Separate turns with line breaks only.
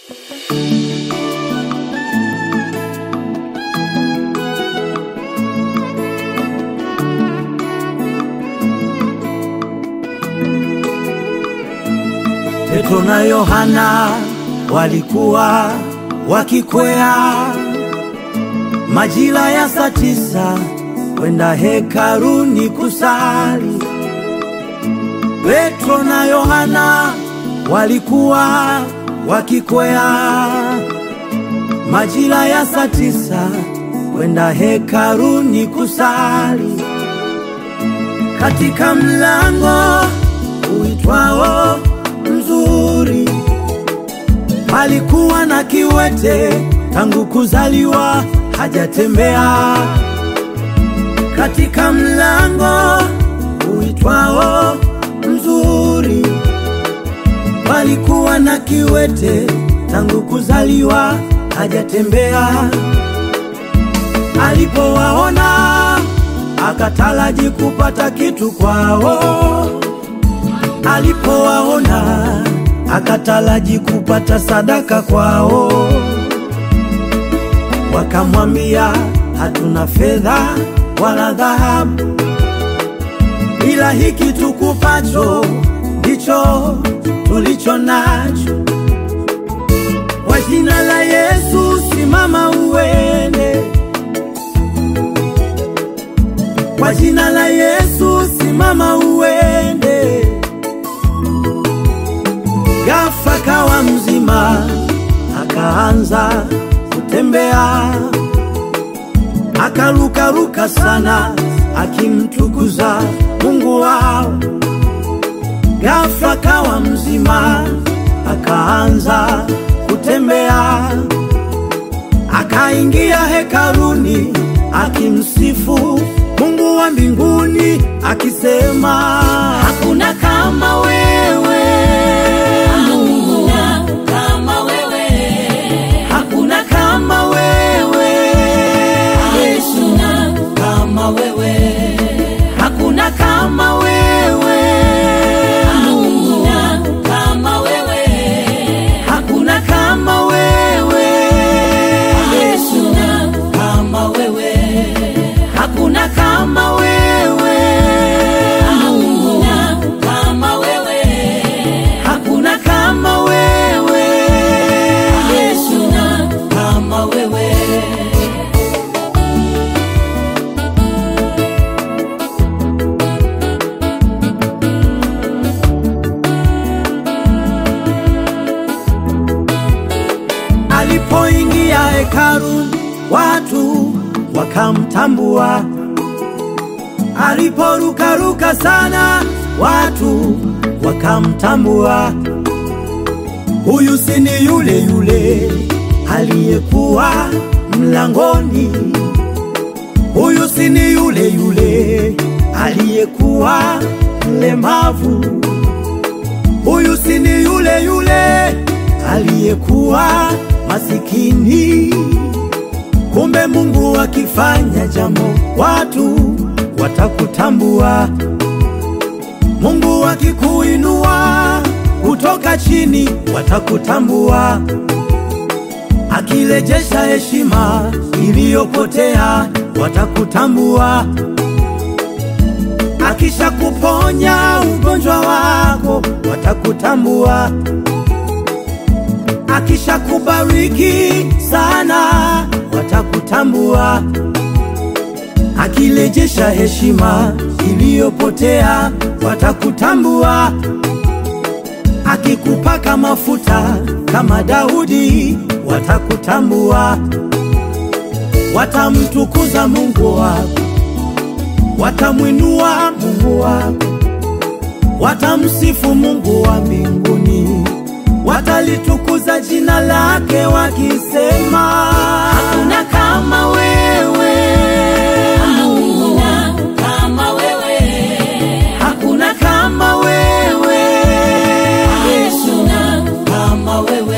Petro na Yohana walikuwa wakikwea majira ya saa tisa kwenda hekaluni kusali. Petro na Yohana walikuwa wakikwea majira ya saa tisa kwenda hekaluni kusali. Katika mlango uitwao Mzuri palikuwa na kiwete tangu kuzaliwa hajatembea. Katika mlango uitwao Mzuri palikuwa na kiwete tangu kuzaliwa hajatembea. Alipowaona akataraji kupata kitu kwao alipowaona akataraji kupata sadaka kwao. Wakamwambia, hatuna fedha wala dhahabu, ila hiki tukupacho ndicho tulicho nacho. Kwa jina la Yesu simama uende, kwa jina la Yesu simama uende. Ghafla kawa mzima, akaanza kutembea, akarukaruka sana, akimtukuza Mungu wao. Ghafla kawa mzima, akaanza kutembea, akaingia hekaluni, akimsifu Mungu wa mbinguni, akisema hakuna kama wewe
Hakuna kama wewe,
Hakuna kama wewe
hakuna kama wewe,
Hakuna kama wewe
hakuna kama wewe,
Hakuna kama wewe
hakuna kama wewe,
Hakuna kama wewe
hakuna kama wewe,
Hakuna kama wewe
hakuna kama wewe.
Alipoingia hekalu watu wakamtambua, aliporukaruka sana watu wakamtambua. Huyu si ni yule yule aliyekuwa mlangoni, huyu si ni yule yule aliyekuwa mlemavu, huyu si ni yule yule aliyekuwa masikini. Kumbe Mungu akifanya jambo, watu watakutambua. Mungu akikuinua kutoka chini, watakutambua. Akirejesha heshima iliyopotea, watakutambua. Akisha kuponya ugonjwa wako, watakutambua. Akisha kubariki sana, watakutambua. Akirejesha heshima iliyopotea, watakutambua. Akikupaka mafuta kama Daudi, watakutambua. Watamtukuza Mungu wako, watamwinua Mungu wako, watamsifu Mungu wa mbinguni, watalitukuza jina lake wakisema, hakuna kama wewe,
Hakuna kama wewe,
hakuna kama wewe,
hakuna kama wewe,